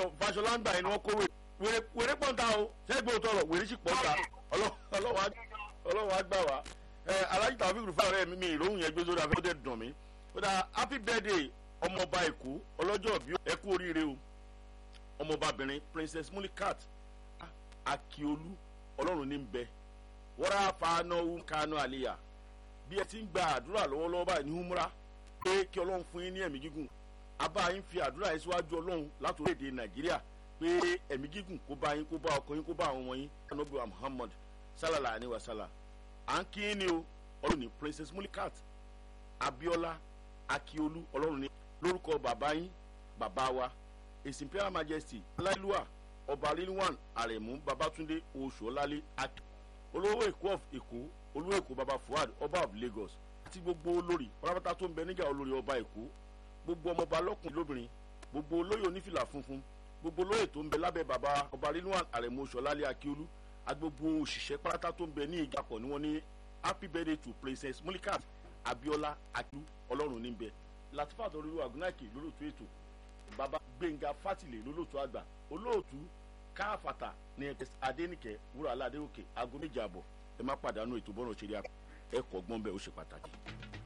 gómìnà Fáṣọlá ń gbà yẹn ni wọ́n kó wèrè wèrè pọ̀ǹta o sẹ́gbẹ̀ẹ́ òtọ́rọ̀ wèrè sì pọ̀ǹta ọlọ́wọ́ á gbà wá alájí tàbí rúfà rẹ̀ mi ìròhùn yẹn gbé sórí afẹ́fẹ́ dẹ̀ dùn mí ó dà happy birthday ọmọọba èkó ọlọ́jọ́ bí ẹ kú oríire o ọmọọbabìnrin princess mulikat akiolu ọlọ́run ní bẹ wọ́rà fanáwó kánú àlìyà bí ẹ ti ń gba àdúrà lọ́wọ́lọ́wọ́ báyìí ní humra pé kí ọlọ́run fún yín ní ẹ̀mí gígùn abá yín fi àdúrà yín síwájú ọlọ́run láti orílẹ̀-èdè nàìjíríà pé ẹ̀mí gígùn kó bá yín kó bá ọkọ yín kó bá àwọn ọmọ yín anabi wa muhammad sallallahu alayhi wa sallam à ń kí yín ni o ọlọ́run ní princess mulikat abiola akiolu ọlọ́run ní lórúkọ bàbá yín bàbá wa his imperial majesty aláìlúwà ọba rilwan aremu babatunde oṣuọlálẹ aki olówó èkó of èkó olówó èkó baba fuad ọba of lagos àti gbogbo olórí pátápátá tó ń bẹ níjà olórí ọba èkó gbogbo ọmọọba lọkùnrin lóbìnrin gbogbo olóyè onífìlà funfun gbogbo olóyè tó ń bẹ lábẹ́ baba ọba rilwan aremu oṣuọlálẹ akiolu agbogbo òṣìṣẹ́ pátá tó ń bẹ ní ìjàpọ̀ ni wọ́n ní happy birthday to princess mulikat abiola akiolu ọlọ́run níbẹ̀ latifat olúwa agunaki lólótú ètò baba gbẹ̀ngà fátìlẹ̀ lólótú àgbà olóòtú káfàtà ní adẹnìkẹ wúrà aládéòkè aago méjì àbọ̀ ẹ má pàdánù ètò bọ́ọ̀nù òṣèré ẹ kọ́ gbọ́n bẹ́ẹ̀ ó ṣe pàtàkì.